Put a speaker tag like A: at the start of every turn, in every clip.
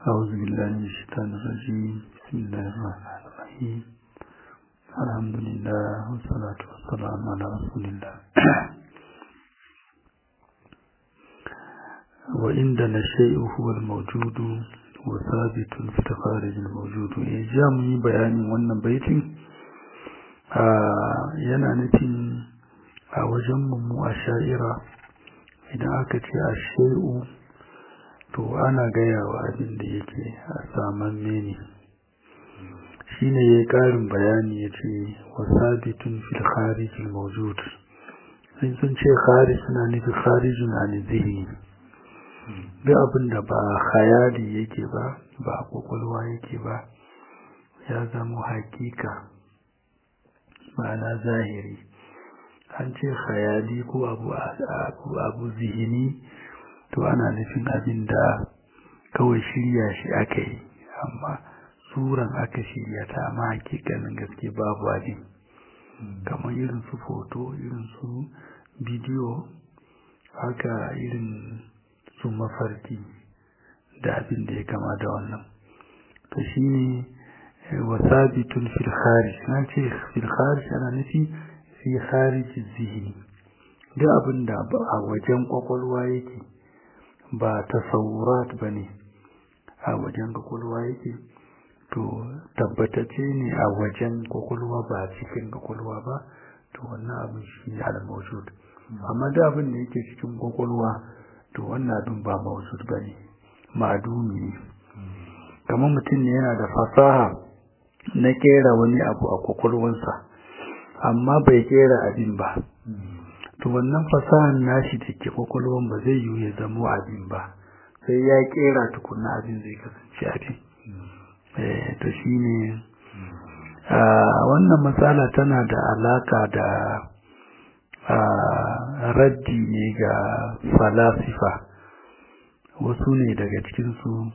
A: أعوذ بالله من الشيطان الرجيم بسم الله الرحمن الرحيم الحمد لله والصلاة والسلام على رسول الله وعندنا الشيء هو الموجود وثابت في الخارج الموجود إجامي بيان wannan baitin yana nufin a wajen mu a sha'ira idan aka ce a shai'u to ana gaya wa abin da yake a saman mene shi ne ya ƙarin bayani ya ce wa sabitun fil kharijin mawjud sun sun ce kharij na nufi kharijin an zihni duk abin da ba khayali yake ba ba kwakwalwa yake ba ya zama hakika ma'ana zahiri an ce khayali ko abu abu zihini to ana nufin abin da kawai shirya shi aka yi amma suran aka shirya ta amma hakikanin gaske babu abin kamar irin su foto irin su bidiyo haka irin su mafarki da abin da ya kama da wannan to shi ne wasabitun fil kharij na ce fil kharij ana nufi fi kharij zihni duk abin da a wajen kwakwalwa yake ba tasawurat ba ne a wajen kwakwalwa yake to tabbatacce ne a wajen kwakwalwa ba cikin kwakwalwa ba to wannan abin shi ne al-mawjud amma da abin da yake cikin kwakwalwa to wannan abin ba mawjud ba ne ma'adumi ne kamar mutum ne yana da fasaha na kera wani abu a kwakwalwansa amma bai kera abin ba to wannan fasahar nashi da ke kwakwalwan ba zai yiwu ya zamo abin ba sai ya kera tukuna abin zai kasance abin to shi ne wannan matsala tana da alaka da raddi ne ga falasifa wasu ne daga cikinsu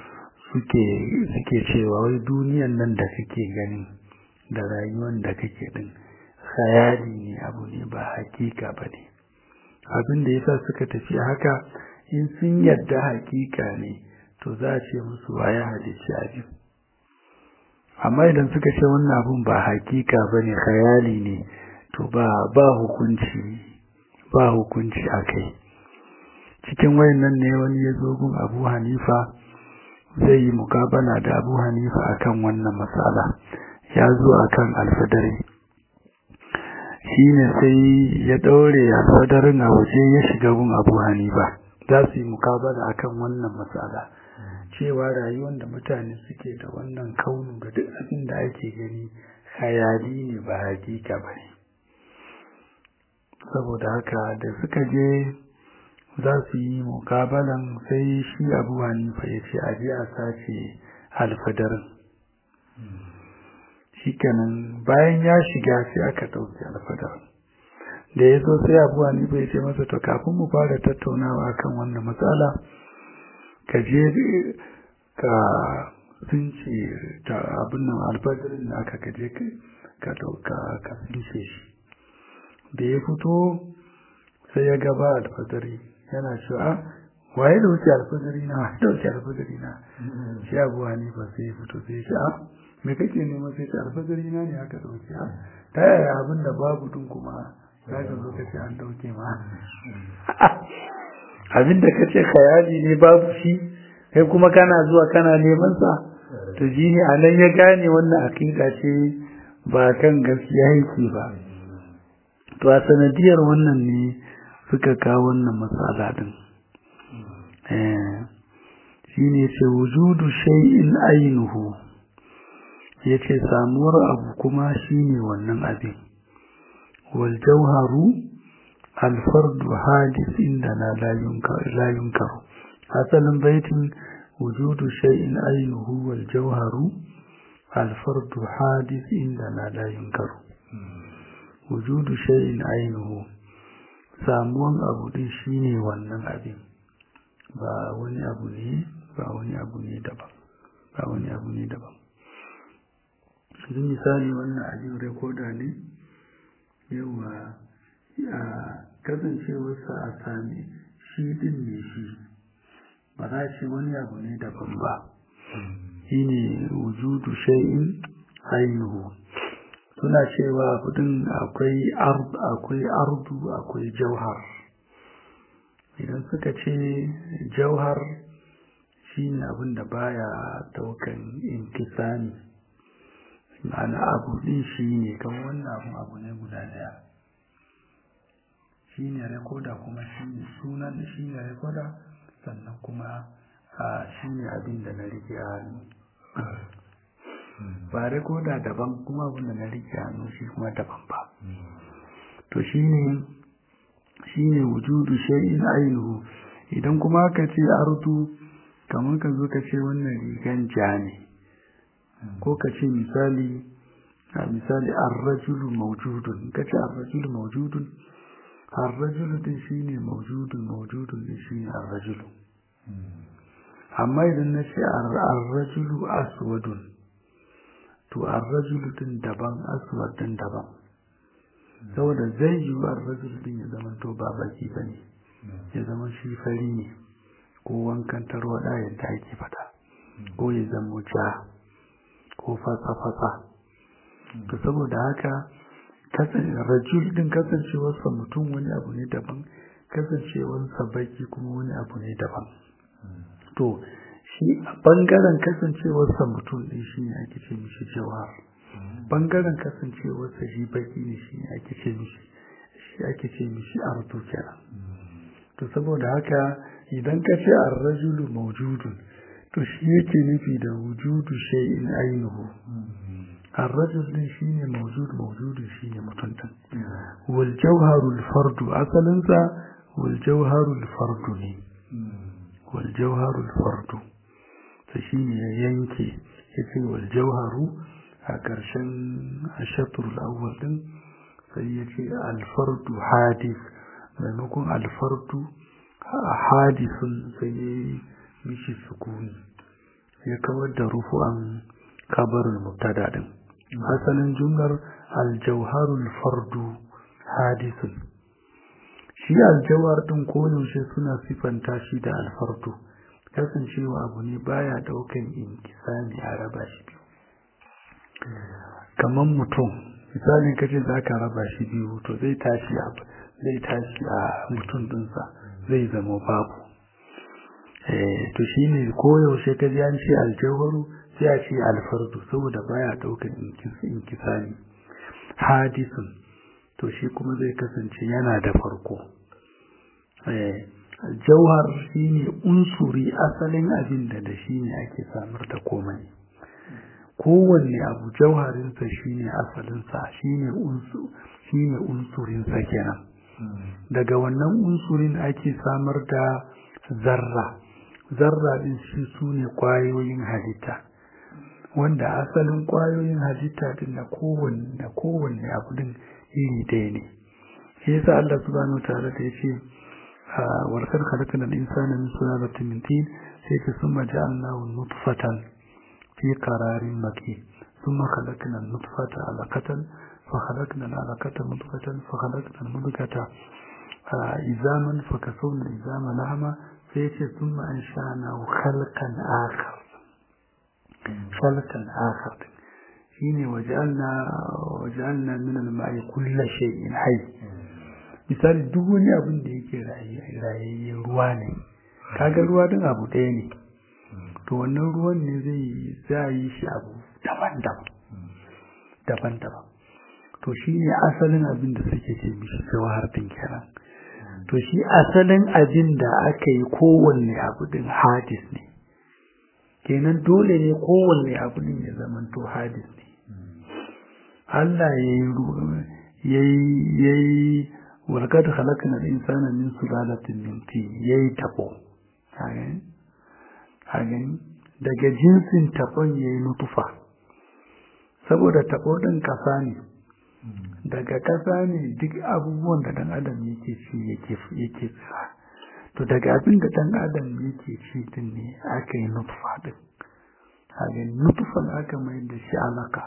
A: suke cewa wai duniyan nan da kake gani da rayuwan da kake din khayali ne abu ne ba hakika ba ne abin da yasa suka tafi haka in sun yadda hakika ne to za a ce musu waye halicci abin amma idan suka ce wannan abun ba hakika ba ne khayali ne to ba ba hukunci ba hukunci a kai cikin wayannan ne wani ya zo gun abu hanifa zai yi mukabala da abu hanifa akan wannan matsala ya zo akan alfadari shi ne sai ya ɗaure a sadarin a waje ya shiga gun abu hanifa za su yi mukabala akan wannan matsala cewa rayuwar da mutane suke da wannan kaunu da duk abin da ake gani hayali ne ba hakika ba ne saboda haka da suka je za su yi mukabalan sai shi abu hanifa ya ce a je a sace alfadarin shikenan bayan ya shiga sai aka ɗauki alfadar da ya zo sai abuwa ni bai ce masa to kafin mu fara tattaunawa kan wannan matsala ka je ka sunce ta abin nan alfadarin da aka kaje ka ɗauka ka sunce shi da ya fito sai ya gaba alfadari yana cewa waye da wuce alfadari na waye da wuce alfadari na shi abuwa ni ba sai ya fito sai ya ce a me kake nema sai ta alfazari na ne aka dauke ha ta yaya abin da babu dun kuma za ka zo ka ce an dauke ma abin da ka ce khayali ne babu shi kai kuma kana zuwa kana neman sa to ji ne a nan ya gane wannan akida ce ba kan gaskiya yake ba to a sanadiyar wannan ne suka kawo wannan matsala din eh shine ce wujudu shay'in ainuhu ya ce samuwar abu kuma shi ne wannan abin waljauharu alfardu hadis inda na layunkaru asalin baitin wujudu shay'in ainihu waljauharu alfardu hadis inda na layunkaru wujudu shay'in ainihu samuwan abu din shi ne wannan abin ba wani abu ne ba wani abu ne daban ba wani abu ne daban yanzu misali wannan abin rekoda ne yawa a kasancewarsa a sami shi din ne shi ba za ce wani abu ne daban ba shine wujudu shay'in ainihu suna cewa kudin akwai ard akwai ardu akwai jauhar idan suka ce jauhar shine abin da baya daukan inkisami ma'ana abu din shine kan wannan abu abu ne guda daya shine rekoda kuma shine sunan shine rekoda sannan kuma shine abin da na rike a hannu ba rekoda daban kuma abin da na rike hannu shi kuma daban ba to shine shine wujudu shay'in ainihu idan kuma ka ce ardu kamar ka zo ka ce wannan rigan ja ne ko ka ce misali a misali ar-rajulu mawjudun ka ce ar-rajulu mawjudun ar-rajulu din shine mawjudun mawjudun din shine ar-rajulu amma idan na ce ar-rajulu aswadun to ar-rajulu din daban aswad din daban saboda zai yi wa ar-rajulu din ya zama to ba baki bane ya zama shi fari ne ko wankan tarwada yadda ake fada ko ya zama ja ko fasa-fasa to saboda haka rajul din kasancewarsa mutum wani abu ne daban kasancewarsa baki kuma wani abu ne daban to shi a bangaren kasancewarsa mutum din shi ne ake ce mishi jawhar bangaren kasancewarsa shi baki ne shi ne ake ce mishi shi ake ce mishi ardu kenan to saboda haka idan ka ce ar-rajulu mawjudun to shi yake nufi da wujudu shay'in ainihu ar-rajul din shine mawjud mawjudun shine mutum din wal jawharul fardu asalin sa wal jawharul fardu ne wal jawharul fardu to shine ya yanke yace wal jawharu a karshen ashatrul awwal din sai yace al fardu hadith maimakon al fardu hadisun sai mishi sukuni ya kawar da rufu'an kabarin mubtada din asalin jumlar aljauharul fardu hadisun shi aljawar din koyaushe suna sifanta shi da alfardu kasancewa abu ne baya daukan inkisami a raba shi biyu kamar mutum misalin kace za ka raba shi biyu to zai tashi zai tashi a mutum dinsa zai zama babu to shi ne koyaushe ka ji an ce aljawharu sai a ce alfardu saboda baya daukan inkisani hadisun to shi kuma zai kasance yana da farko jauhar shi ne unsuri asalin abin da da shi ne ake samar da komai kowanne abu jauharinsa shi ne asalinsa shi ne unsurinsa kenan daga wannan unsurin ake samar da zarra zarra din shi su ne ƙwayoyin halitta wanda asalin ƙwayoyin halitta din na kowanne na kowanne abu din iri ɗaya ne shi yasa Allah subhanahu wa ta'ala da yace warkar khalaqna al-insana min sulalatin min tin sai ta summa ja'alnahu nutfatan fi qararin makin thumma khalaqna an-nutfata 'alaqatan fa khalaqna al-'alaqata mudghatan fa khalaqna al-mudghata izaman fa kasawna al-izama lahma sai ce sun ma'an sha'ana halkan akar halkan akar shi ne waje'alna minan ma'i kulla shay'in hai misali duk wani abin da yake rayayye ruwa ne kaga ruwa din abu ɗaya ne to wannan ruwan ne zai za yi shi abu daban-daban daban-daban to shi ne asalin abin da suke ce mishi jawahar din kenan to shi asalin abin da aka yi kowanne abu din hadis ne kenan dole ne kowanne abu din ya zama to hadis ne Allah ya yi walƙad halakna al-insana min sulalatin min tin yayi tabo hagan daga jinsin tabon yayi nutufa saboda tabo din kasa ne daga ƙasa ne duk abubuwan da ɗan adam yake ci yake yake tsira to daga abin da ɗan adam yake ci din ne aka yi nutfa din kaga nutfan aka mai da shi alaka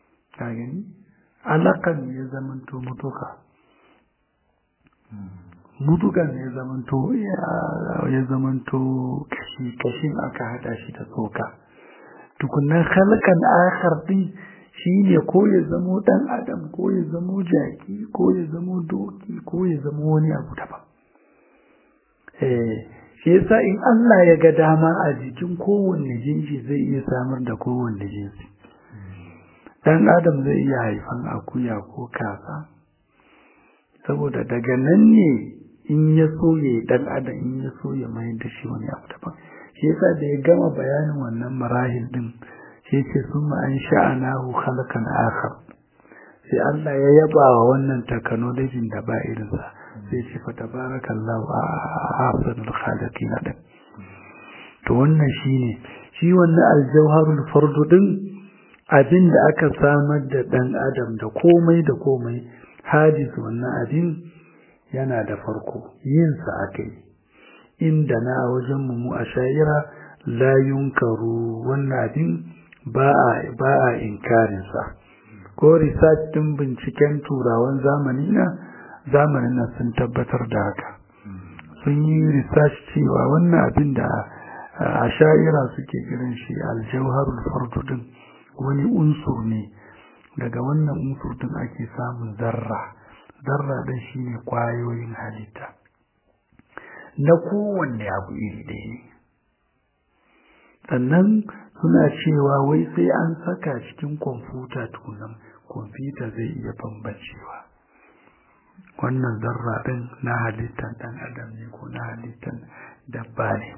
A: kaga alakan ya zamanto mutuka mutukan ya zamanto ya zamanto kashi kashin aka hada shi da tsoka tukunan halkan akhar din shine ko ya zamo dan adam ko ya zamo jaki ko ya zamo doki ko ya zamo wani abu daban eh shi yasa in Allah ya ga dama a jikin kowanne jinsi zai iya samar da kowanne jinsi dan adam zai iya haifan akuya ko kaza saboda daga nan ne in ya so ya dan adam in ya so ya mai da shi wani abu daban shi yasa da ya gama bayanin wannan marahil din sai ce summa an sha'anahu khalqan akhar sai Allah ya yaba wa wannan technology da ba irinsa sai ce fa tabarakallahu ahsanul khaliqin din to wannan shine shi wannan aljawharul fardu din abinda aka samar da dan adam da komai da komai hadis wannan abin yana da farko yin sa akai inda na wajen mu a shayira la yunkaru wannan abin ba a ba a inkarin sa ko research din binciken turawan zamani na zamanin nan sun tabbatar da haka sun yi research cewa wannan abin da a sha'ira suke kiran shi aljauharul fardu din wani unsur ne daga wannan unsur din ake samun zarra zarra din shine kwayoyin halitta na kowanne abu iri ɗaya ne sannan suna cewa wai sai an saka cikin kwamfuta tukunan kwamfuta zai iya bambancewa wannan zarra ɗin na halittar ɗan adam ne ko na halittar dabba ne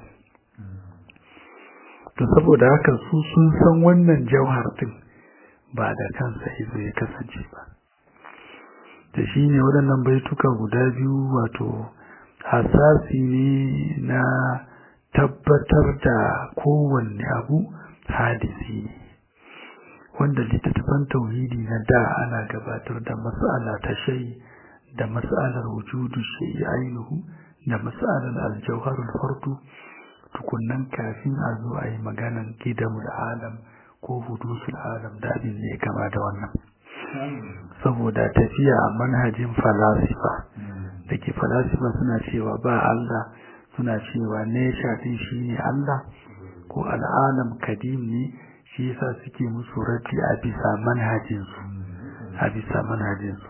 A: to saboda haka su sun san wannan jauhar ɗin ba da kansa izo ya kasance ba da shi ne waɗannan baituka guda biyu wato hasasi ne na tabbatar da kowanne abu hadisi ne wanda littattafan tauhidi na da ana gabatar da mas'ala ta shai da mas'alar wujudu shay'i ainihu da mas'alar aljauharul fardu tukunnan kafin a zo a yi maganan gidamul alam ko hudusul alam da abin ne kama da wannan saboda tafiya a manhajin falasifa da ke falasifa suna cewa ba Allah suna cewa nesha din shine Allah ko al'alam kadim ne shi yasa suke musu raddi a bisa manhajinsu a bisa manhajinsu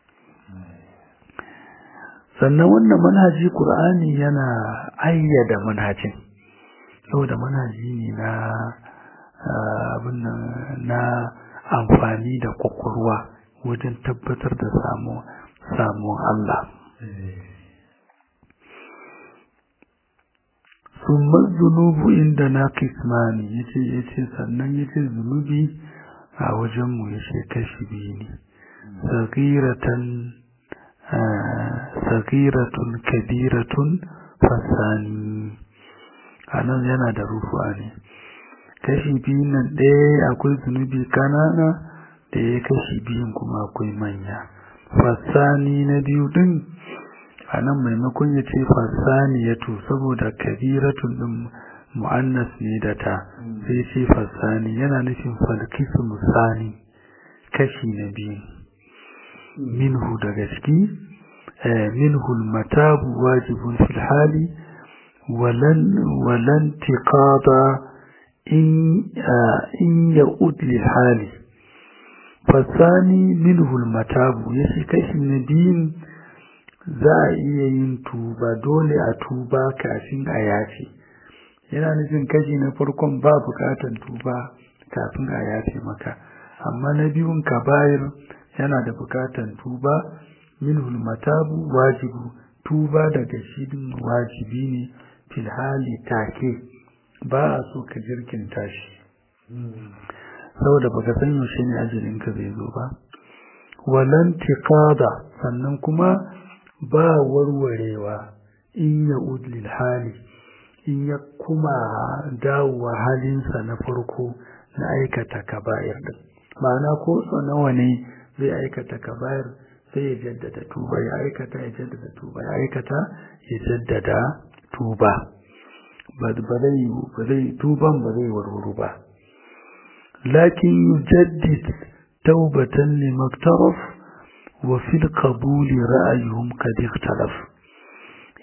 A: sannan wannan manhaji Qur'ani yana ayyada manhajin saboda manhaji ne na abin na amfani da kwakwalwa wajen tabbatar da samuwan Allah summa zunubu inda na kismani yace yace sannan yace zunubi a wajenmu yace kashi biyu ne sagiratan sagiratun kabiratun fasani anan yana da rufuwa ne kashi biyun nan ɗaya akwai zunubi kanana da ya kashi biyun kuma akwai manya fasani na biyu din a nan maimakon ya ce fasani ya to saboda kabiratun din mu'annas ne da ta sai ce fasani yana nufin falkisu musani kashi na biyu minhu daga ciki minhu matabu wajibun fil hali walan walan tiqada in in ya'ud lil hali fasani minhu matabu yace kashi na biyu za a iya yin tuba dole a tuba kafin a yafe yana nufin kashi na farkon ba bukatan tuba kafin a yafe maka amma na biyun kabayar yana da bukatan tuba minhul matabu wajibu tuba daga shidin wajibi ne fil hali take ba a so ka jirkin tashi saboda baka san yaushe ne ajalin ka zai zo ba walan tiqada sannan kuma ba warwarewa in ya udlil hali in ya kuma dawowa halinsa na farko na aikata kaba'ir din ma'ana ko so nawa ne zai aikata kaba'ir sai ya jaddada tuba ya aikata ya jaddada tuba ya aikata ya jaddada tuba ba zai ba zai tuban ba zai warwaro ba lakin yujaddid taubatan limaktaraf wa fil qabuli ra'ayuhum qad ikhtalaf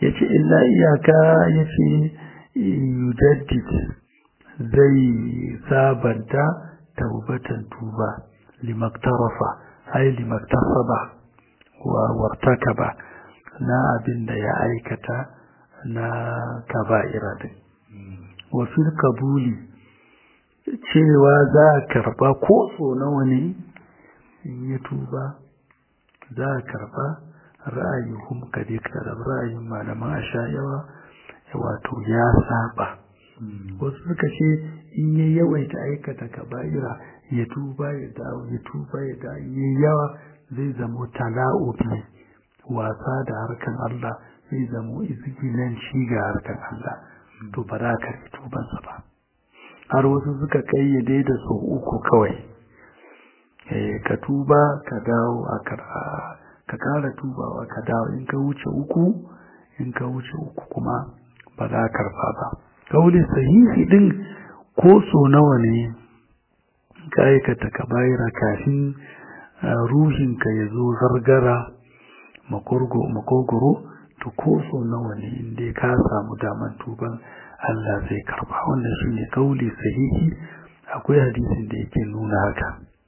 A: yace illa iyaka yace yujaddid zai sabanta taubatan tuba limaktarafa ai limaktasaba wa wartakaba na abin da ya aikata na kaba'ira din wa fil kabuli cewa za a karba ko so nawa ne in ya tuba za a karba ra'ayuhum kadik da ra'ayin malaman ashayawa wato ya saba wasu suka ce in ya yawaita aikata kaba'ira ya tuba ya dawo ya tuba ya dawo ya yawa zai zamo tala'ubi wasa da harkan Allah zai zamo izgilan shi ga harkan Allah to ba za ka tubansa ba har wasu suka kayyade da sau uku kawai ka tuba ka dawo a ka kara tubawa ka dawo in ka wuce uku in ka wuce uku kuma ba za karfa ba kauli sahihi din ko so nawa ne ka aikata ka bayira kafin ruhinka ya zo zargara makogoro to ko so nawa ne inda ka samu daman tuban Allah zai karba wannan shine kauli sahihi akwai hadisin da yake nuna haka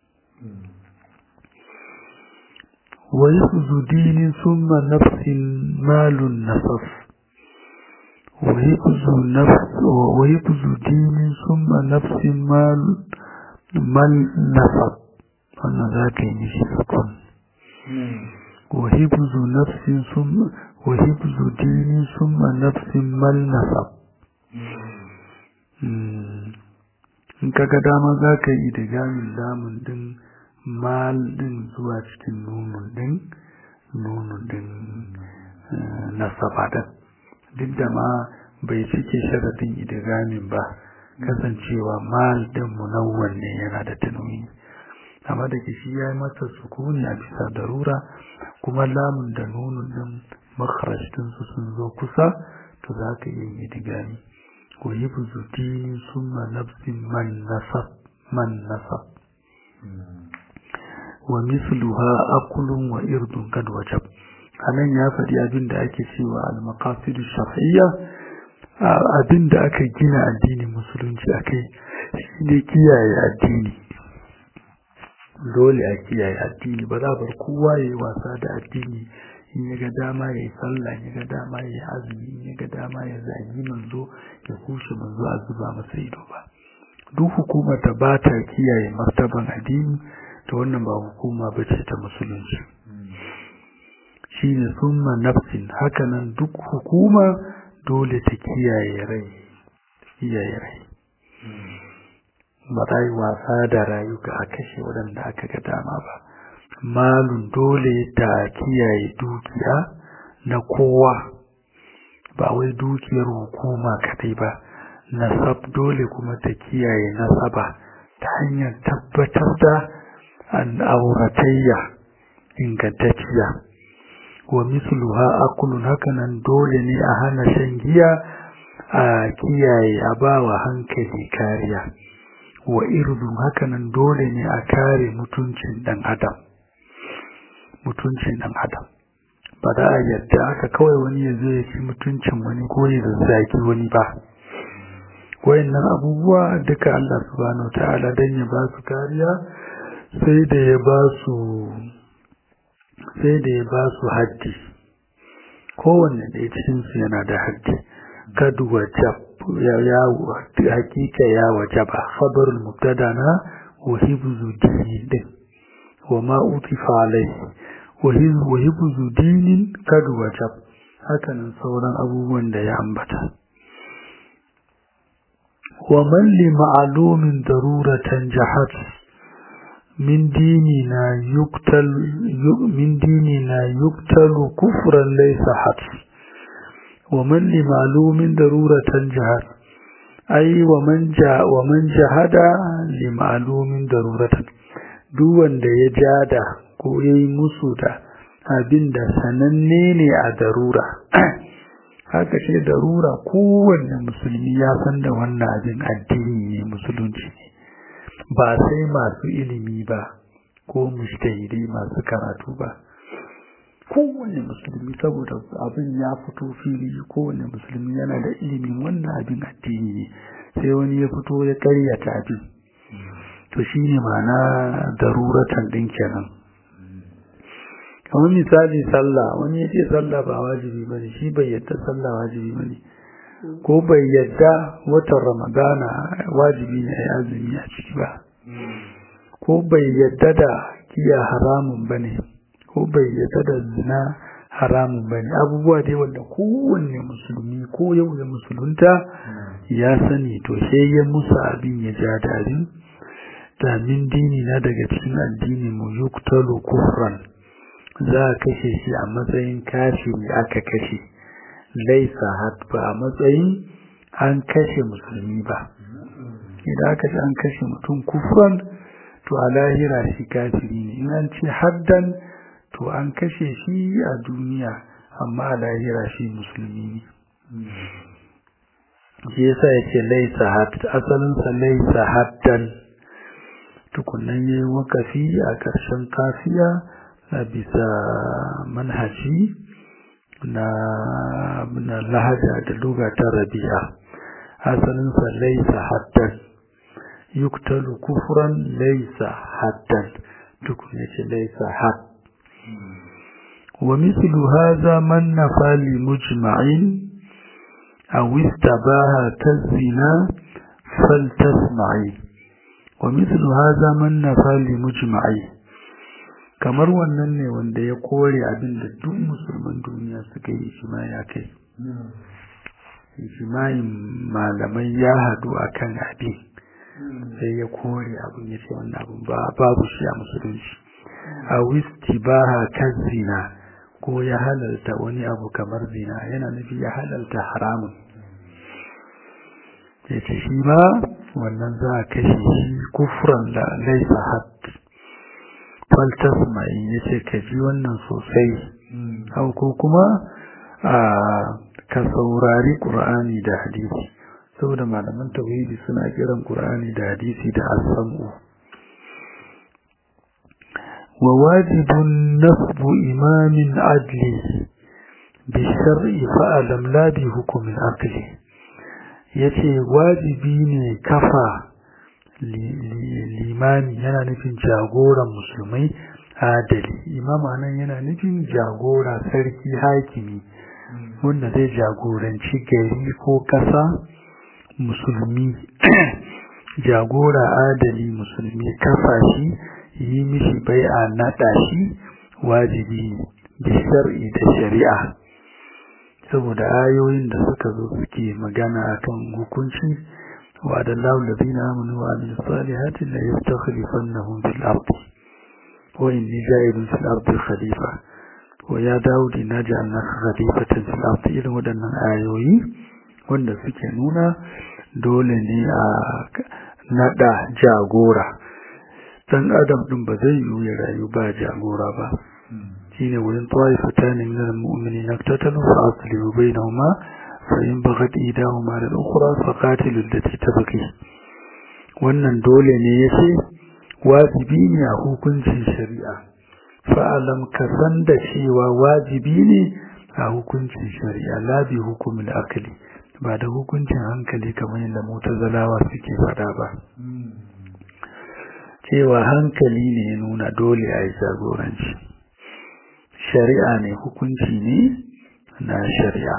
A: wa yafzu dinin summa nafsin malun nasaf wa yafzu nafs wa yafzu dinin summa nafsin mal mal nasaf wannan za ka yi mishi sukun wa hifzu nafsin summa wa hifzu dinin summa nafsin mal nasaf in kaga dama za ka yi da gamin lamun din mal din zuwa cikin nunun din nunun din nasaba din duk da ma bai cike sharadin idigamin ba kasancewa mal din munawwan ne yana da tanwi amma da shi ya yi masa sukuni a bisa darura kuma lamun da nunun din makharaj su sun zo kusa to za ka yi idigami ويبذ دين ثم نفس من نصب من نصب ومثلها أقل وإرد قد وجب anan ya faɗi abin da ake cewa al-maqasid shar'iyya abin da aka gina addinin musulunci akai shine kiyaye addini dole a kiyaye addini ba za bar kowa yayi wasa da addini in ya ga dama ya yi sallah ya ga dama ya yi azumi in ya ga dama ya zagi manzo ya kushe manzo a zuba masa ido ba duk hukumar da ba ta kiyaye martaban addini to wannan ba hukuma ba ce ta musulunci shine summa nafsin hakanan duk hukuma dole ta kiyaye rai kiyaye rai ba ta yi wasa da rayuka a kashe waɗanda aka ga dama ba malun dole ta kiyaye dukiya na kowa ba wai dukiyar hukuma kadai ba nasab dole kuma ta kiyaye nasaba ta hanyar tabbatar da an auratayya ingantacciya wa misluha akulun hakanan dole ne a hana shan giya a kiyaye a bawa hankali kariya wa irdun hakanan dole ne a kare mutuncin dan adam mutuncin dan adam ba za a yadda aka kawai wani ya zo ya ci mutuncin wani ko ya zazzaki wani ba wayannan abubuwa duka Allah subhanahu ta'ala dan ya ba su kariya sai da ya ba su sai da ya ba su haddi kowanne da cikin su yana da haddi kadu wajab ya ya hakika ya wajaba khabarul mubtada na wa hibzu din wa ma utifa alaihi wa hibzu dinin kad wajab hakanan sauran abubuwan da ya ambata wa man li ma'lumin daruratan jahat min dinina yuqtal min dinina yuqtal kufran laysa hat wa man li ma'lumin daruratan jahat ai wa man ja wa man jahada li ma'lumin daruratan duk wanda ya jada ko ya yi musu da abin da sananne ne a darura haka ce darura kowanne musulmi ya san da wannan abin addini ne musulunci ne ba sai masu ilimi ba ko mushtahidai masu karatu ba kowane musulmi saboda abin ya fito fili kowane musulmi yana da ilimin wannan abin addini ne sai wani ya fito ya karyata abin to shi ne ma'ana daruratan ɗin kenan kamar misali sallah wani ya ce sallah ba wajibi ba ne shi bai yadda sallah wajibi ba ne ko bai yadda watan ramadana wajibi ne a yi azumi a ciki ba ko bai yadda da giya haramun ba ne ko bai yadda da zina haramun ba ne abubuwa dai wanda kowanne musulmi ko yau da musulunta ya sani to sai ya musa abin ya ja dari damin dini na daga cikin addini mu yuktalu kufran za a kashe shi a matsayin kafiri aka kashe laisa ba a matsayin an kashe musulmi ba idan aka ce an kashe mutum kufran to a lahira shi kafiri ne in an ce haddan to an kashe shi a duniya amma a lahira shi musulmi ne shi yasa ya ce laisa asalinsa laisa haddan tukunan yi wakafi a ƙarshen kafiya a bisa manhaji na na lahaja da luga ta rabi'a asalinsa laisa haddan yuktalu kufran laisa haddan tukun yace laisa had wa mithlu hadha man nafa li mujma'in aw istabaha kazina faltasma'i wa mithlu hadha man nafa li mujma'in kamar wannan ne wanda ya kore abin da duk musulman duniya suka yi ijma'i akai ijma'in malamai ya hadu akan abin sai ya kore abin ya ce wannan abin babu shi a musulunci a wisti ba kan zina ko ya halalta wani abu kamar zina yana nufi ya halalta haramun ya ce shi ma wannan za a kashe shi kufuran da laisa had faltas mai ya ce ka ji wannan sosai hau ko kuma a ka saurari ƙur'ani da hadisi saboda malaman tauhidi suna kiran Qur'ani da hadisi da al-sam'u wa wajibun nasbu imamin adli bi shar'i fa alam la bi hukm al-aqli yace wajibi ne kafa limani yana nufin jagoran musulmai adali imama nan yana nufin jagora sarki hakimi wanda zai jagoranci gari ko kasa musulmi jagora adali musulmi kafa shi yi mishi bai'a naɗa shi wajibi da shar'i da shari'a saboda ayoyin da suka zo suke magana akan hukunci wa da lahu ladina amanu wa amilus salihati la yastakhlifannahum fil ardi wa inni ja'ilun fil ardi khalifa wa ya daudi naj'alnaka khalifatan fil ardi irin waɗannan ayoyi wanda suke nuna dole ne a nada jagora dan adam din ba zai yi ya rayu ba jagora ba shine wurin taifata ne min almu'minin naktatalu fa aslihu bainahuma fa in baghat idahuma lil ukhra fa qatilu allati tabqi wannan dole ne yace wajibi ne a hukuncin shari'a fa alam ka san da cewa wajibi ne a hukuncin shari'a la bi hukumil akli ba da hukuncin hankali kamar yadda mutazalawa suke fada ba cewa hankali ne ya nuna dole a yi jagoranci shari'a ne hukunci ne na shari'a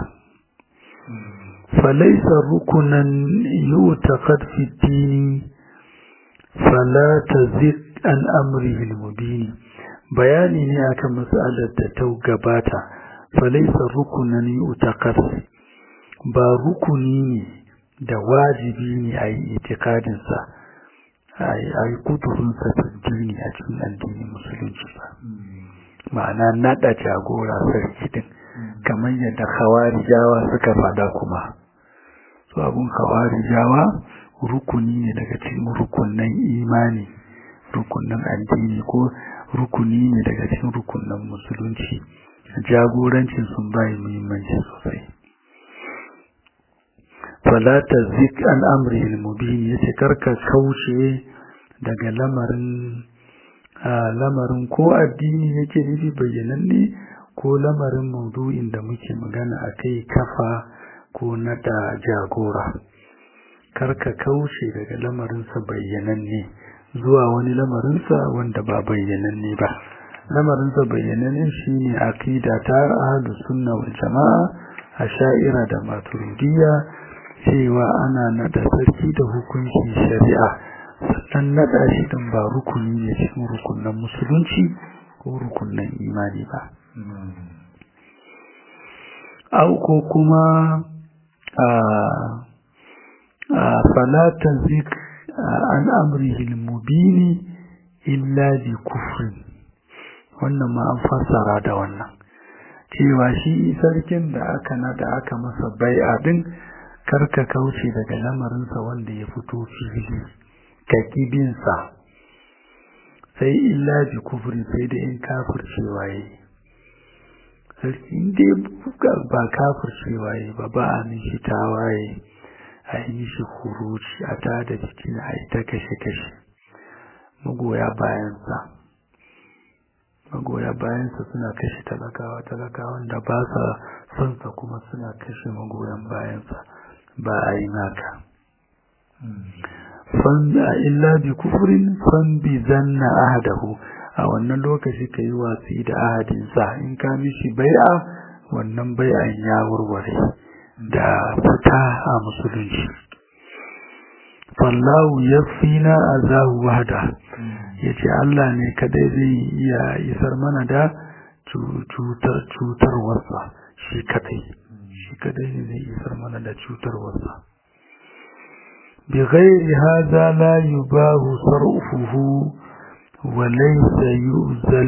A: falaisa rukunan yutaqad fi dini fala tazid an amrihi al-mubin bayani ne akan mas'alar da ta gabata falaisa rukunan yutaqad ba rukuni ne da wajibi ne a yi itikadinsa a yi kudurinsa dini a cikin addinin musulunci ba ma'ana naɗa jagora sarki din kamar yadda jawa suka fada kuma su abun jawa rukuni ne daga cikin rukunan imani rukunan addini ko rukuni ne daga cikin rukunan musulunci jagorancin sun bayi muhimmanci sosai fala tazik an amri al-mubin yace karka kauce daga lamarin lamarin ko addini yake nufi bayyananne ko ko lamarin maudu'in da muke magana a kai kafa ko nada jagora karka kauce daga lamarinsa bayyananne zuwa wani lamarinsa wanda ba bayyananne ba lamarinsa bayyananne shine aqida ta ahlus sunna wal jamaa asha'ira da maturidiyya cewa ana nada sarki da hukuncin shari'a sannan nada shi din ba rukuni ne cikin rukunan musulunci ko rukunan imani ba au ko kuma a fala tazik an amrihi al-mubini illa bi kufrin wannan ma an fassara da wannan cewa shi sarkin da aka nada aka masa bai'a din karka kauce daga lamarinsa wanda ya fito fili ka kibinsa sai illa bi kufri sai da in kafircewa yayi sarki inda ba kafircewa yayi ba ba a mishi tawaye a yi mishi huruci a tada jikin a yi ta kashe-kashe magoya bayansa magoya bayansa suna kashe talakawa talakawan da ba sa sonsa kuma suna kashe magoyan bayansa ba a yi naka fan illa bi kufrin fan bi zanna ahadahu a wannan lokaci ka yi watsi da ahadinsa in ka mishi bai'a wannan bai'an ya warware da fita a musulunci fallahu yafina azahu wahda yace Allah ne kadai zai iya isar mana da cutar cutar wasa shi kadai shi kadai ne zai isar mana da cutar wasa bi ghairi hadha la yubahu sarfuhu wa laysa yuzal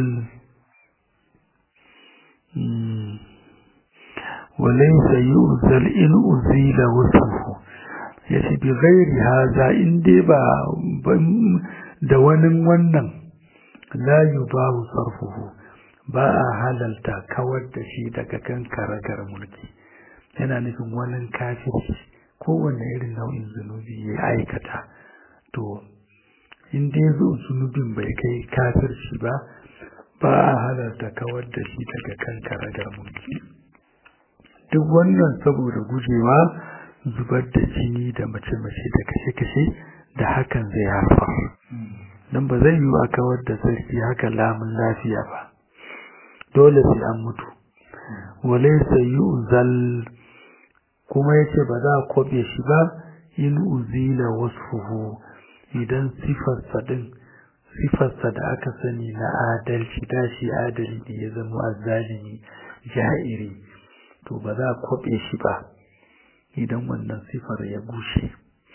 A: وليس يؤذل إن أزيل وصفه yace bi ghairi haza in dai ba da wani wannan la yubahu sarfuhu ba a halalta kawar da shi daga kan karagar mulki yana nufin wani kafiri kowanne irin nau'in zunubi ya aikata to in dai zo zunubin bai kai kafirci ba ba a halarta kawar da shi daga kan karagar mulki duk wannan saboda gujewa zubar da jini da mace-mace da kashe-kashe da hakan zai haifar don ba zai yi a kawar da sarki haka lamun lafiya ba dole sai an mutu wale sai yi uzal kuma ya ce ba za a kwabe shi ba in uzila wasu idan sifarsa din sifarsa da aka sani na adalci da shi adali ne ya zama azalimi ja'iri to ba za a kwabe shi ba idan wannan sifar ya gushe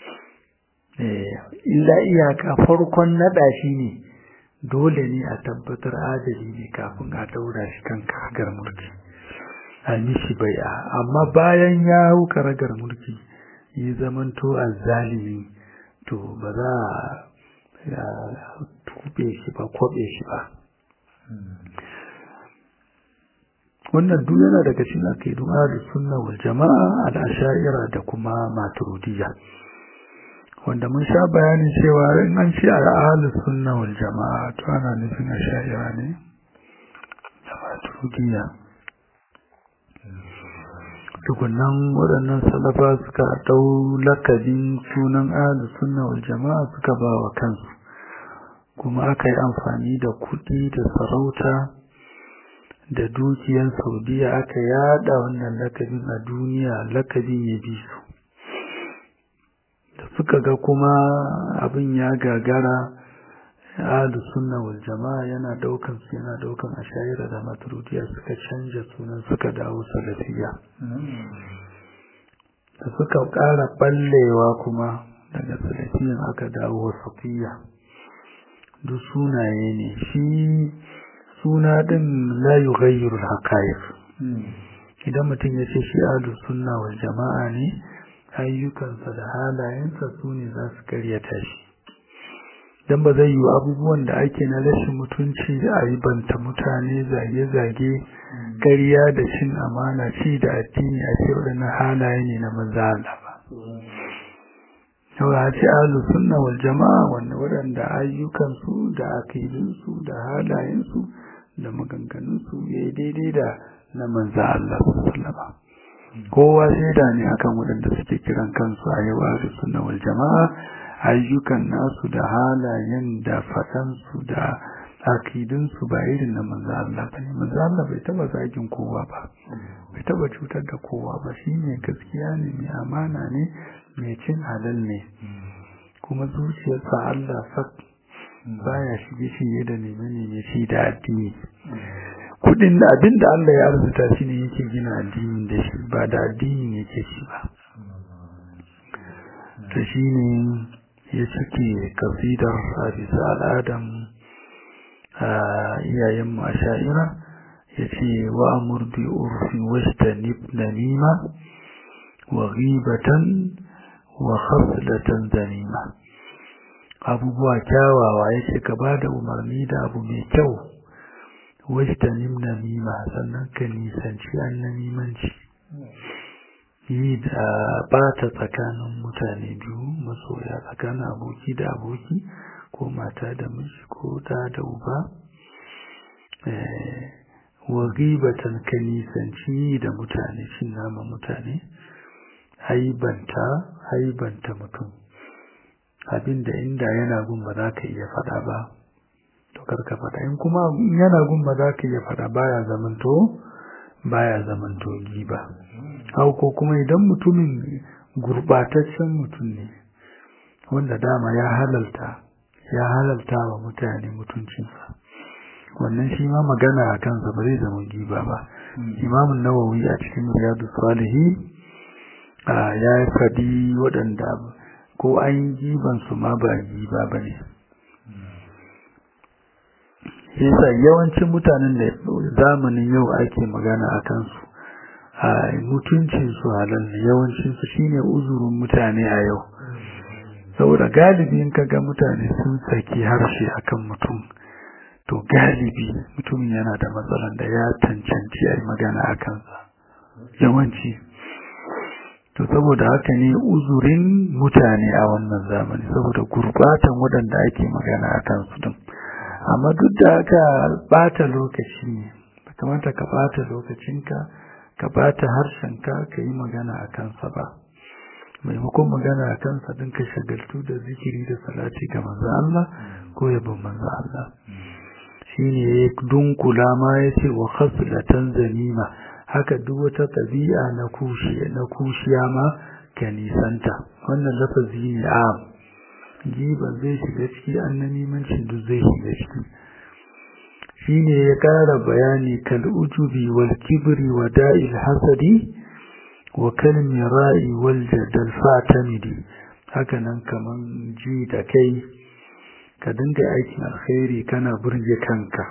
A: illa iyaka farkon naɗa shi ne dole ne a tabbatar adali ne kafin a daura shi kan karagar mulki a mishi bai'a amma bayan ya hau karagar mulki ya zamanto azzalimi to ba za a tube shi ba kwabe shi ba wannan duk yana daga cikin aqidun ahlus sunna wal jamaa al asha'ira da kuma maturidiyya wanda mun sha bayanin cewa in an ce al ahlus sunna wal jamaa to ana nufin asha'ira ne da maturidiyya tukunan waɗannan salafa suka ɗau lakabin sunan ahlus sunna wal jamaa suka ba wa kansu kuma aka yi amfani da kuɗi da sarauta da dukiyar saudiya aka yada wannan lakabin a duniya lakabin ya bi su da suka ga kuma abin ya gagara ahlu sunna wal jama'a yana daukan su yana daukan ashayira da maturidiyya suka canja sunan suka dawo salafiya da suka ƙara ballewa kuma daga salafiyan aka dawo wasafiya duk sunaye ne shi suna din la yughayyiru al-haqa'iq idan mutum ya ce shi ahlus sunna wal jama'a ne ayyukansa da halayensa su ne za su karyata shi dan ba zai yi abubuwan da ake na rashin mutunci a yi banta mutane zage-zage ƙarya da cin amana ci da addini a ce waɗannan halaye ne na manzo Allah ba yau a ce ahlus sunna wal jama'a wanda waɗanda ayyukansu da akidinsu da halayensu da maganganunsu ya yi daidai da na manza Allah sallama kowa shaida ne akan waɗanda suke kiran kansu a yau a sunna wal jama'a ayyukan nasu da halayen da faɗansu da akidunsu ba irin na manzo Allah ba ne manzo Allah bai taba zagin kowa ba bai taba cutar da kowa ba shi ne gaskiya ne mai amana ne mai cin halal ne kuma zuciyarsa Allah sak baya shige shige da neme neme shi da addini kudin da abin da Allah ya arzuta shi ne yake gina addinin da shi ba da addini yake shi ba ta shi ne ya cike kasidar a bisa al'adam iyayen masha'ira ya ce wa amur bi urfi wastanib namima wa ghibatan wa khaslatan zanima abubuwa kyawawa ya ce ka ba da umarni da abu mai kyau wastanib namima sannan ka nisanci an namimanci yi da bata tsakanin mutane biyu masoya tsakanin aboki da aboki ko mata da miji ko da da uba wa gibatan ka nisanci da mutane cin nama mutane haibanta haibanta mutum abinda inda yana gun ba za ka iya faɗa ba to karka faɗa in kuma yana gun ba za ka iya faɗa baya zamanto baya zamanto giba hau ko kuma idan mutumin gurbataccen mutum ne wanda dama ya halalta ya halalta wa mutane mutuncinsa wannan shi ma magana a kansa ba zai zama giba ba imamun nawawi a cikin riyadu salihi ya faɗi waɗanda ko an yi giban su ma ba giba ba ne yasa yawancin mutanen da zamanin yau ake magana a kansu a mutuncinsu halal ne yawancinsu shine uzurin mutane a yau saboda galibi in kaga mutane sun saki harshe akan mutum to galibi mutumin yana da matsalan da ya cancanci a yi magana a kansa yawanci to saboda haka ne uzurin mutane a wannan zamani saboda gurbatan waɗanda ake magana a kansu din amma duk da haka bata lokaci ne kamata ka bata lokacinka ka bata harshenka ka yi magana a kansa ba maimakon magana a kansa din ka shagaltu da zikiri da salati ga manzo Allah ko yabon manzo Allah shine ya dunkula ma yace wa khaslatan zanima haka duk wata tabi'a na kushiya na kushiya ma ka nisanta wannan lafazi ne a giba zai shiga ciki annamimancin duk zai shiga ciki shine ya kara bayani kal ujubi wal kibri wa da'il hasadi wa kal mira'i wal jadal fatamidi haka nan kaman ji da kai ka dinga aikin alkhairi kana burge kanka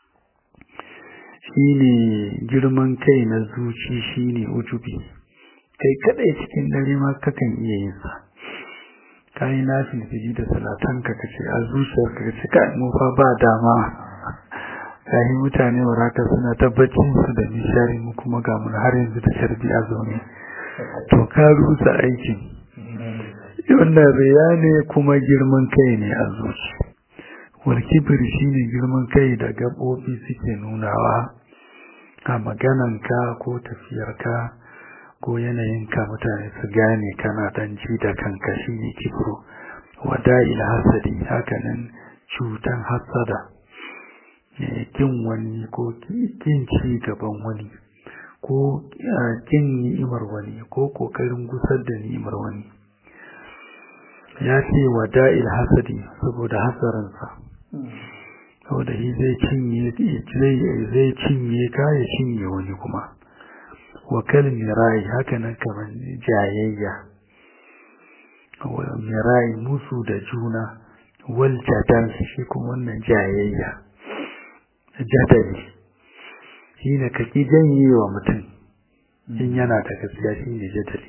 A: shine girman kai na zuci shine ujubi kai kadai cikin dare ma kakan iya yin sa kai na filfili da salatan ka kace a zuciyar ka kace kai mu fa ba dama kai mutane waraka suna tabbacin su da nishari mu kuma ga mun har yanzu da sharbi a zaune to ka rusa aikin wannan riya ne kuma girman kai ne a zuci wal kibir shine girman kai da gabobi suke nunawa a magananka ko tafiyarka ko yanayinka mutane su gane kana dan ji da kanka shine kibru wada'il hasadi hakanan cutan hasada kin wani ko kin ci gaban wani ko kin ni'imar wani ko kokarin gusar da ni'imar wani ya ce wada'il hasadi saboda hasaransa saboda shi zai cinye zai cinye ka ya cinye wani kuma wa kalmirai haka nan kamar jayayya wa mirai musu da juna wal jadal shi kuma wannan jayayya jadali shi ne ka ki janye wa mutum in yana da gaskiya shi ne jadali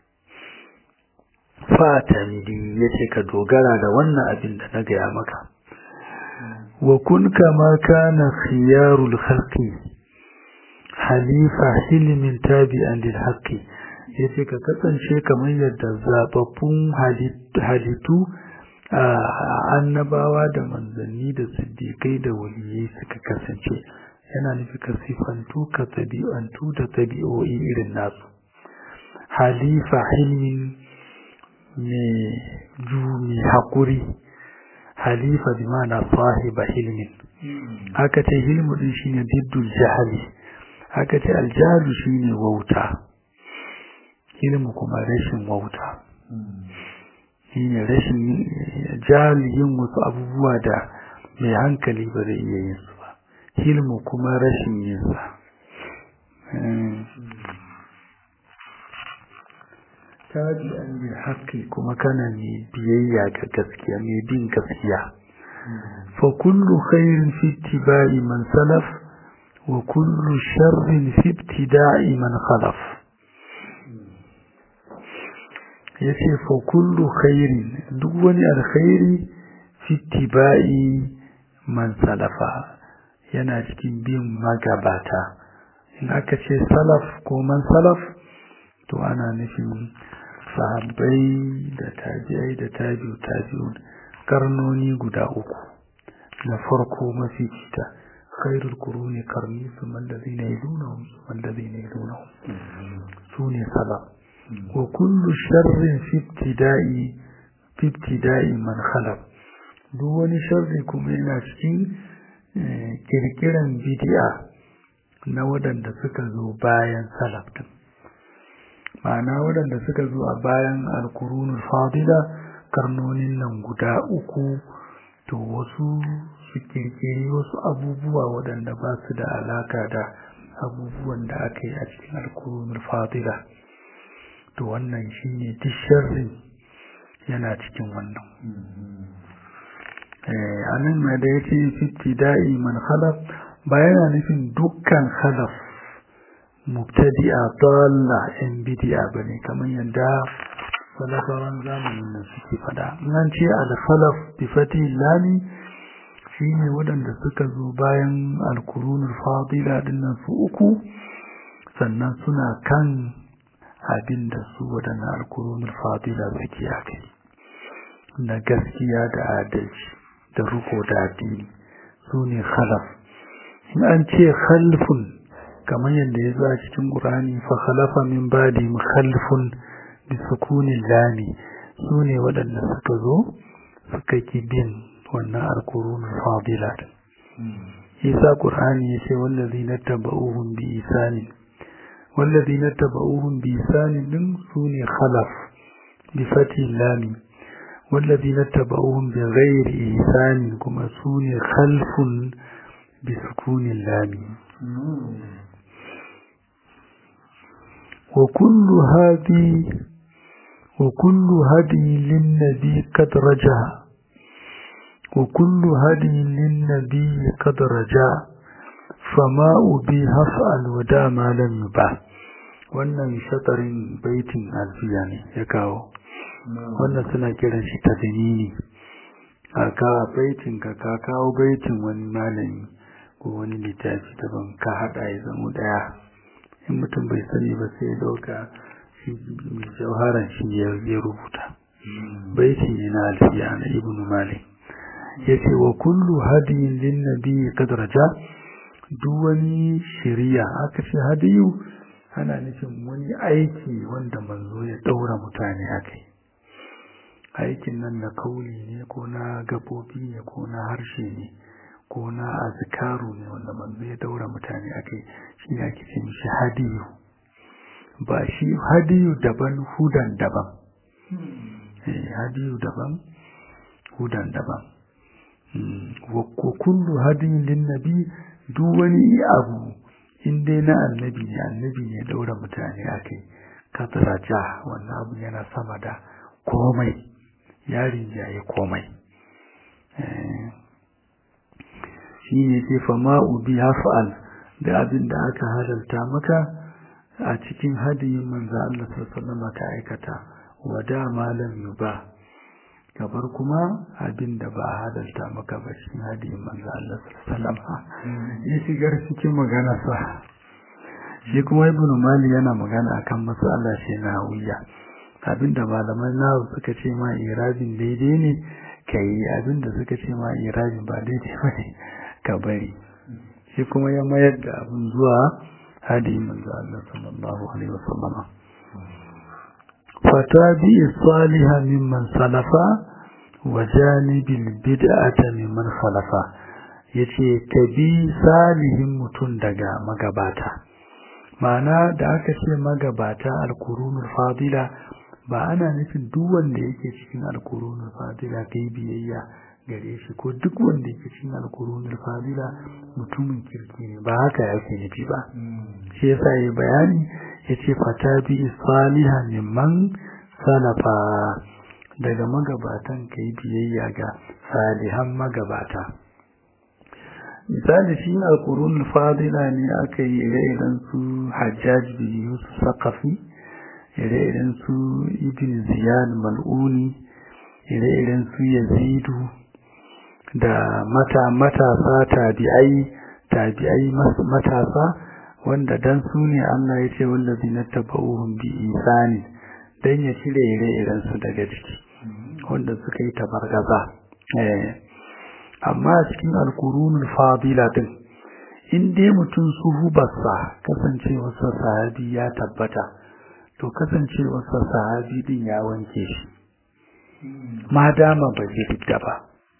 A: fatamidi ya ce ka dogara da wannan abin da na gaya maka wa kun kama kana khiyarul khalqi halifa hilmin tabi'an lil haqqi yace ka kasance kamar yadda zababbun halittu annabawa da manzanni da siddiƙai da waliyai suka kasance yana nufi ka sifantu ka tabi'antu da tabi'o'i irin nasu halifa hilmin mai ju mai haƙuri halifa bi ma'ana sahiba hilmin aka ce hilmu din shine diddul jahali aka ce aljahalu shine wauta ilmu kuma rashin wauta shine rashin jahali yin wasu abubuwa da mai hankali ba zai iya yin su ba hilmu kuma rashin yin sa tabi an bi haƙƙi kuma kana mai biyayya ga gaskiya mai bin gaskiya fa kullu khairin fi ittiba'i man salaf wa kullu sharrin fi ibtida'i man khalaf yace fa kullu khairin duk wani alkhairi fi ittiba'i man salafa yana cikin bin magabata in aka ce salaf ko man salaf to ana nufin sahabbai da tabi'ai da tabi'u tabi'un karnoni guda uku na farko mafi cita khairul quruni qarni thumma alladhina yadunhum thumma alladhina yadunhum sune salaf wa kullu sharrin fi ibtida'i fi ibtida'i man khalaf duk wani sharri kuma yana cikin kirkiran bid'a na waɗanda suka zo bayan salaf din ma'ana waɗanda suka zo a bayan alkurunul fadila karnonin nan guda uku to wasu su kirkiri wasu abubuwa waɗanda ba su da alaka da abubuwan da aka yi a cikin alkurunul fadila to wannan shine duk sharri yana cikin wannan a nan mai da ya ce fitti da'i man khalaf ba yana nufin dukkan khalaf mubtadi'a dalla in bid'a bane kamar yadda salafawan zamanin nan suke fada nan ce al-khalaf bi fati lami shine waɗanda suka zo bayan al-qurunul fadila dinnan su uku sannan suna kan abin da su waɗannan al-qurunul fadila suke akai na gaskiya da adalci da ruko da addini su ne khalaf in an ce khalfun kamar yadda ya zo a cikin ƙurani fa khalafa min badi khalfun bi sukunin lami su ne waɗanda suka zo suka ki bin wannan alƙurunul fadila isa ƙurani ya ce wallazi na taba'uhum bi isanin wallazi na taba'uhum bi isanin din su ne khalaf bi fati lami wallazi na taba'uhum bi ghairi isanin kuma su ne khalfun bi sukunin lami وكل هذه وكل هدي للنبي قد رجع وكل هدي للنبي قد رجع فما أبي هفعل ودا ما لم يبع wannan shatarin baitin alfiya ne ya kawo wannan suna kiran shi tadinini a ka baitin ka ka kawo baitin wani malami ko wani littafi daban ka hada ya zama daya in mutum bai sani ba sai ya dauka shi mai jauharan shi ya rubuta baiti ne na alfiya na ibn malik ya ce wa kullu hadiyin lin nabi kadraja duk wani shiriya aka ce hadiyu ana nufin wani aiki wanda manzo ya daura mutane akai aikin nan na kauli ne ko na gabobi ne ko na harshe ne ko na azkaru ne wanda manzo ya daura mutane akai shi ne ake ce mishi hadiyu ba shi hadiyu daban hudan daban eh hadiyu daban hudan daban wa kullu hadiyin lin nabi duk wani abu in dai na annabi ne annabi ne daura mutane akai kadraja wannan abu yana sama da komai yarin jaye komai shi ne ce fama ubi haf'al da abin da aka halalta maka a cikin hadiyin manzo Allah sallallahu ka aikata wa da malam yuba kabar kuma abin da ba a halalta maka ba cikin hadiyin manzo Allah sallallahu ya shigar cikin magana sa shi kuma ibn mali yana magana akan mas'ala shi na wuya abinda malaman nawa suka ce ma irabin daidai ne ka yi abin da suka ce ma irabi ba daidai ba ne ka bari shi kuma ya mayar da abin zuwa hadi manzo Allah sallallahu alaihi wasallama fatabi salihah mimman salafa wa janibil bid'ata mimman khalafa yace ka bi salihin mutum daga magabata ma'ana da aka ce magabata alkurunul fadila ba ana nufin duk wanda yake cikin alkurunul fadila kai biyayya gare shi ko duk wanda yake cikin alkurunul fadila mutumin kirki ne ba haka yake nufi ba shi yasa yi bayani yace fatabi salihan mimman salafa daga magabatan kai biyayya ga salihan magabata misali shi alkurunul fadila ne aka yi ire-iren su hajjaj bin yusuf sakafi ire-iren su ibn ziyad mal'uni ire-iren su yazidu da mata matasa tabi'ai tabi'ai matasa wanda dan su ne Allah ya ce wallazi na tabauhum bi isani dan ya cire ire-iren su daga ciki wanda suka yi tabargaza eh amma cikin alkurunul fadila din in dai mutum suhubarsa kasancewarsa sahabi ya tabbata to kasancewarsa sahabi din ya wanke shi ma dama ba zai fita ba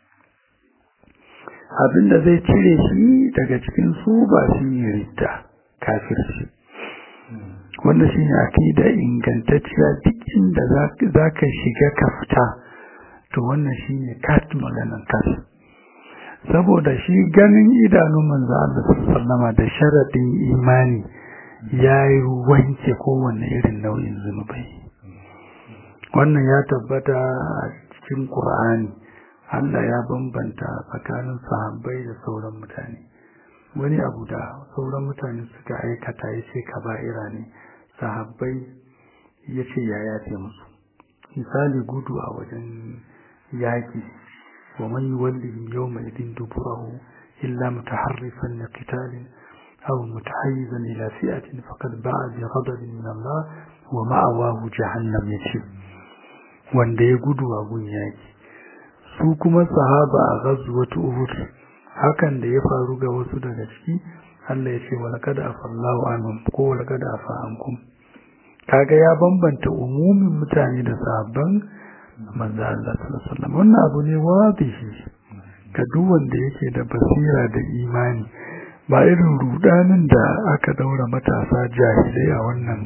A: abinda zai cire shi daga cikin su ba shi ne ridda kafirci wanda shi ne akida ingantacciya duk inda za ka shiga ka fita to wannan shi ne kat maganan kafin saboda shi ganin idanun manzo Allah sallama da sharadin imani yayi wanke kowanne irin nau'in zunubai wannan ya tabbata a cikin Qur'ani Allah ya bambanta tsakanin sahabbai da sauran mutane wani abu da sauran mutane suka aikata yace kaba'ira ne sahabbai yace ya yace musu misali gudu a wajen yaki ومن يولهم يومئذ دبره إلا متحرفا لقتال أو متحيزا إلى فئة فقد باع بغضب من الله ومأواه جهنم يشب wanda ya gudu a gun yaki su kuma sahaba a ghazwatu uhud hakan da ya faru ga wasu daga ciki Allah ya ce walaqad afallahu anhum ko walaqad afa ankum kaga ya bambanta umumin mutane da sahabban manzo Allah sallallahu alaihi wasallam wannan abu ne wadihi ga duk wanda yake da basira da imani ba irin rudanin da aka daura matasa jahilai a wannan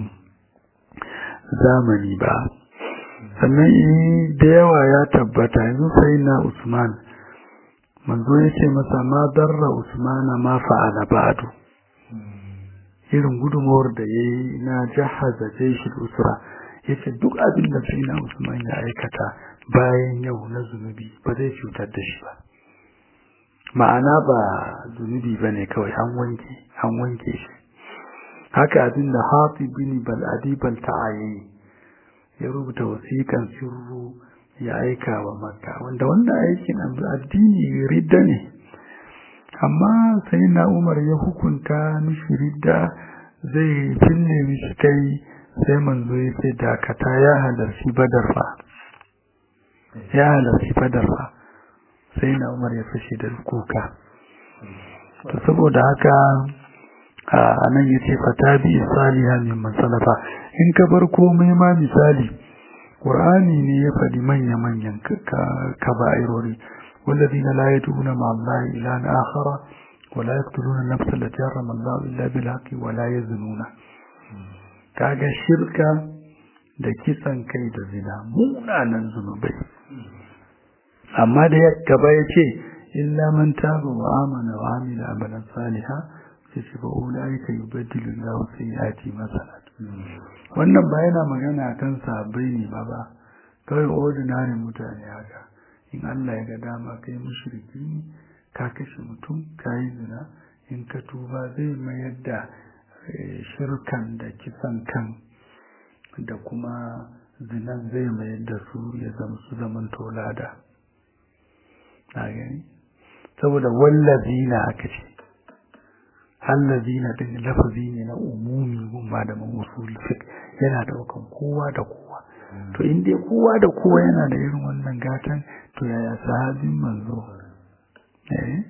A: zamani ba sannan da yawa ya tabbata yanzu sai na Usman manzo ya ce masa ma darra Usmana ma fa'ala ba'du irin gudunmawar da yayi na jahaza jaishul usra yace duk abin da sai na Usman ya aikata bayan yau na zunubi ba zai cutar da shi ba ma'ana ba zunubi bane kawai an wanke an wanke shi haka abin da Hatib bin Bal'adi Balta'ayi ya rubuta wasiƙan sirru ya aika wa Makka wanda wannan aikin addini ridda ne amma sai na Umar ya hukunta mishi ridda zai fille mishi kai sai manzo ya ce dakata ya halarci badar fa ya halarci badar fa sai na umar ya fashe da kuka to saboda haka a nan ya ce fata bi saliha min masalafa in ka bar komai ma misali qur'ani ne ya faɗi manya manyan kaba'irori والذين لا يدعون مع الله إلها آخر ولا يقتلون النفس التي حرم الله إلا بالحق ولا يزنون kaga shirka da kisan kai da zina munanan zunubai amma da ya gaba ya ce illa man taba wa amana wa amila amalan saliha sai ce ba ulaika yubaddilu Allahu sayyiati masalat wannan ba yana magana kan sahabbai ne ba ba kawai ordinary mutane haka in Allah ya ga dama kai mushriki ka kashe mutum ka yi zina in ka tuba zai mayar da shirkan da kisan kan da kuma zinan zai mayar da su ya zama su zaman tolada na gani saboda wallazina aka ce allazina din lafazi ne na umumi gun malamin usul fiqh yana daukan kowa da kowa to in dai kowa da kowa yana da irin wannan gatan to yaya sahabin manzo eh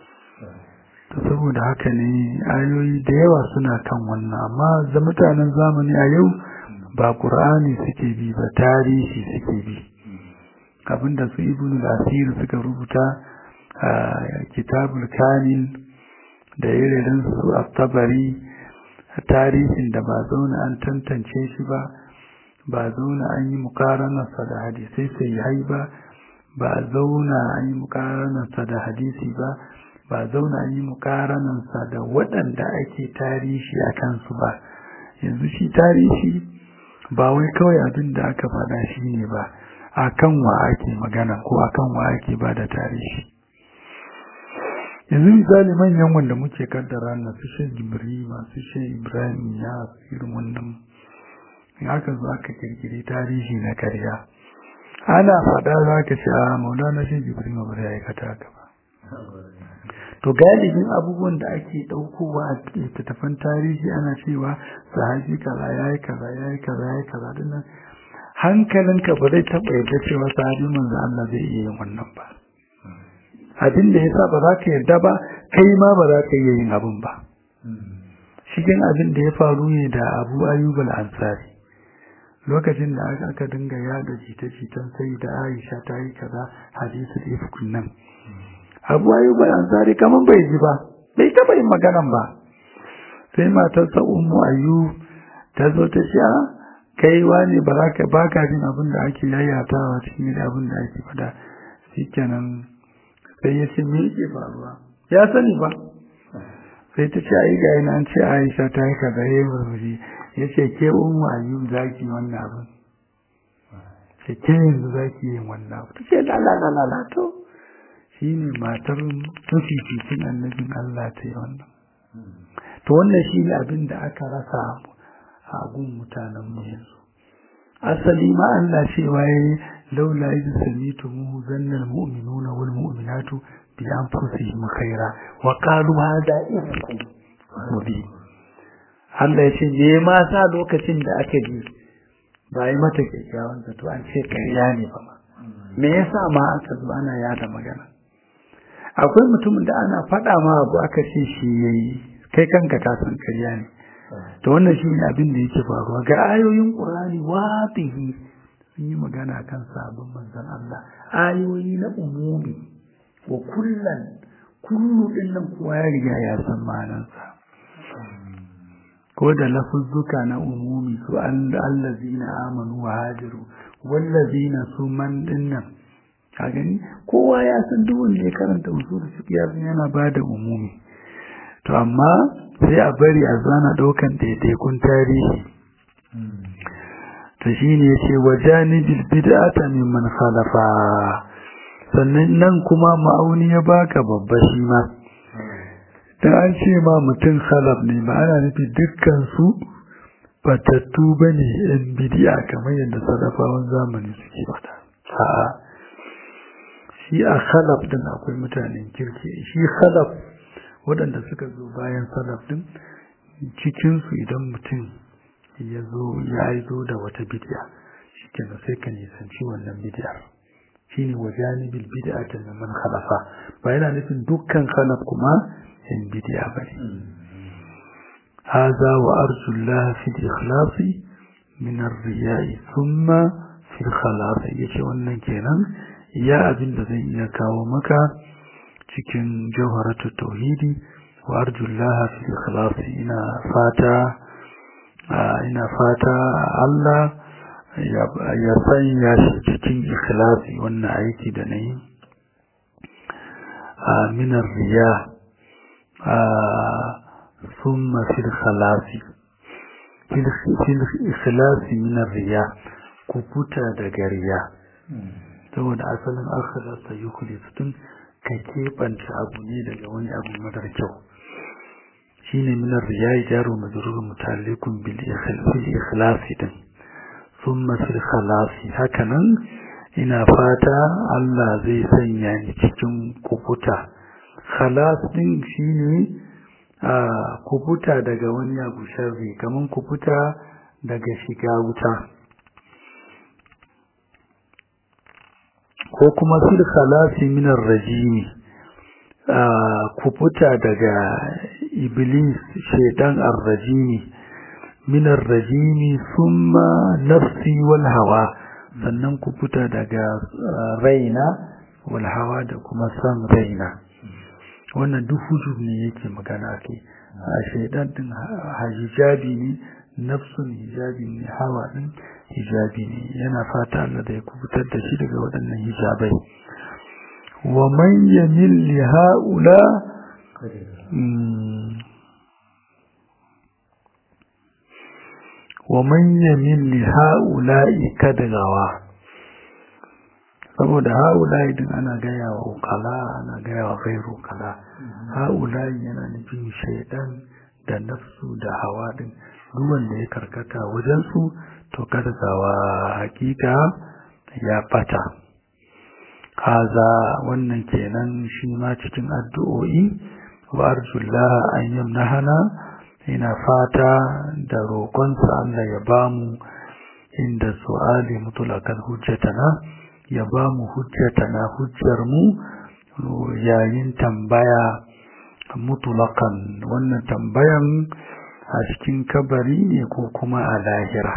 A: to saboda haka ne ayoyi da yawa suna kan wannan amma za mutanen zamani a yau ba qur'ani suke bi ba tarihi suke bi abinda su ibn al-asir suka rubuta a kitabul kamil da irin su at-tabari tarihin da ba zauna an tantance shi ba ba zauna an yi mukaranarsa da hadisai sai hai ba ba zauna an yi mukaranarsa da hadisi ba ba zauna an yi mukaranarsa da waɗanda ake tarihi a kansu ba yanzu shi tarihi ba wai kawai abin da aka faɗa shi ne ba a kan wa ake magana ko a kan wa ake ba da tarihi yanzu misali manyan wanda muke kaddara na su shan jibri masu shan ibrahim ya irin wannan in aka zo aka kirkiri tarihi na karya ana faɗa za ka ce a maulana shan jibri ma bari aikata haka ba to galibin abubuwan da ake ɗaukowa a littattafan tarihi ana cewa sahabi kaza ya yi kaza ya yi kaza ya yi kaza dinnan hankalinka ba zai taɓa yadda cewa sahabi manzo Allah zai iya yin wannan ba abin da yasa ba za ka yarda ba kai ma ba za ka iya yin abin ba cikin abin da ya faru ne da Abu Ayyub al-Ansari lokacin da aka dinga yada jita-jitan sai da Aisha ta yi kaza hadisul ifkun nan Abu Ayyub al-Ansari kaman bai ji ba bai taba yin maganan ba sai matarsa Ummu Ayyub ta zo ta ce kai wani ba za ka baka jin abin da ake yayatawa cikin abin da ake fada shikenan sai ya ce me yake faruwa ya sani ba sai ta ce ai ga ina an ce Aisha ta yi kaza yayi murmushi ya ce ke ummu ayyub zaki wannan abin ce ke yanzu zaki yin wannan abu ta ce la la la la la to shine matar mafificin annabin Allah ta yi wannan to wannan shine abin da aka rasa a gun mutanen mu yanzu asali ma Allah cewa yayi laula idh samitumuhu zanna almu'minuna wal mu'minatu bi anfusihim khaira wa qalu hadha ifkum mubin Allah ya ce me ma sa lokacin da aka ji ba yi mata kyakkyawan zato an ce ƙarya ne ba ma me yasa ma aka zo ana yada magana akwai mutumin da ana faɗa ma abu aka ce shi yayi kai kanka ka san ƙarya ne to wannan shi ne abin da yake faruwa ga ayoyin Qur'ani wadihi sun yi magana kan sabon manzon Allah ayoyi na umumi wa kullan kullu din nan kowa ya riga ya san ma'anarsa ko da lafuzzuka na umumi su allazina amanu wa hajaru wallazina su man dinnan ka gani kowa ya san duk wanda ya karanta usul fiqh yana bada umumi to amma sai a bari a zana daukan daidaikun tarihi to shine yace wajanibil bid'ata mimman khalafa sannan nan kuma ma'auni ya baka babba shi ma dan an ce ma mutum khalaf ne ba ana nufi dukkan su batattu bane yan bid'a kamar yadda salafawan zamani suke faɗa a'a shi a khalaf din akwai mutanen kirki shi khalaf waɗanda suka zo bayan salaf din cikinsu idan mutum ya zo ya zo da wata bid'a shikenan sai ka nisanci wannan bid'a shine wajanibil bid'ati man khalafa ba yana nufin dukkan khalaf kuma yan bid'a bane hadha wa arju Allah fi ikhlasi min ar-riya'i thumma fi al-khalas yace wannan kenan ya abin da zai iya kawo maka cikin jawharatu tauhidi wa arjullaha fi ikhlasi ina fata ina fata Allah ya sanya shi cikin ikhlasi wannan aiki da nayi min riya thumma fi ikhlasi fi ikhlasi min riya ku futa daga riya saboda asalin akhlasa yukhlisutun ka keɓanta abu ne daga wani abu madar kyau shine minar riyayi jaro majrur mutalikun bil ikhlasi din thumma fil khalasi hakanan ina fata Allah zai sanya ni cikin kubuta khalas din shine a kubuta daga wani abu sharri kaman kubuta daga shiga wuta ko kuma fil khalasi min ar-rajimi ku fita daga iblis shaidan ar-rajimi min ar-rajimi thumma nafsi wal hawa sannan ku fita daga raina wal hawa da kuma san raina wannan duk hujub ne yake magana ke a shaidan din hijabi ne nafsun hijabi ne hawa din hijabi ne yana fata Allah da ya kubutar da shi daga waɗannan hijabai wa man yamil li haula wa man yamil li haula kadgawa saboda haula idan ana gaya wa ukala ana gaya wa gairu kala haula yana nufin shaidan da nafsu da hawa din duk wanda ya karkata wajen su to karkawa hakika ya bata kaza wannan kenan shi ma cikin addu'o'i wa arjullah an yamnahana ina fata da roƙonsa Allah ya bamu inda su'ali mutulakan hujjatana ya bamu hujjatana hujjar mu yayin tambaya mutulakan wannan tambayan a cikin kabari ne ko kuma a lahira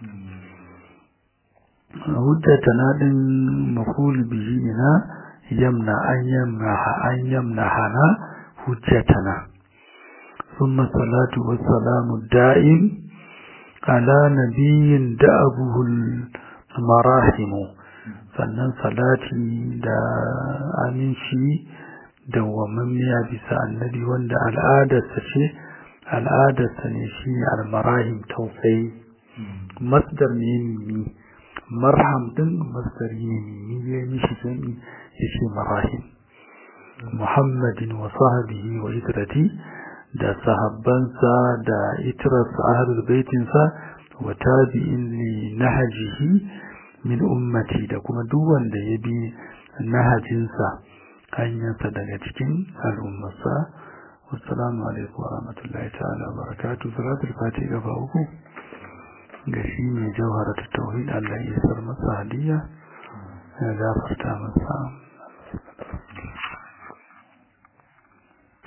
A: hujjatana din maful bihi na yamna an yamna an yamna hana hujjatana ثم الصلاة والسلام الدائم على نبي دأبه المراحم sannan salati da aminci da wamammiya bisa annabi wanda al'adarsa ce al'adarsa ne shi almarahim tausayi masdar ne mimi marham din masdari ne mimi ya mishi jami ya ce marahim muhammadin wa sahabihi wa idrati da sahabbansa da itirarsa ahlul baitinsa wa tabi'in li nahjihi min ummati da kuma duk wanda ya bi nahajinsa hanyarsa daga cikin al'ummarsa wassalamu alaikum wa rahmatullahi ta'ala wa barakatuh salatul fati gaba uku ga shi mai jawhara ta tauhid Allah ya sar masa hadiya ya gafarta masa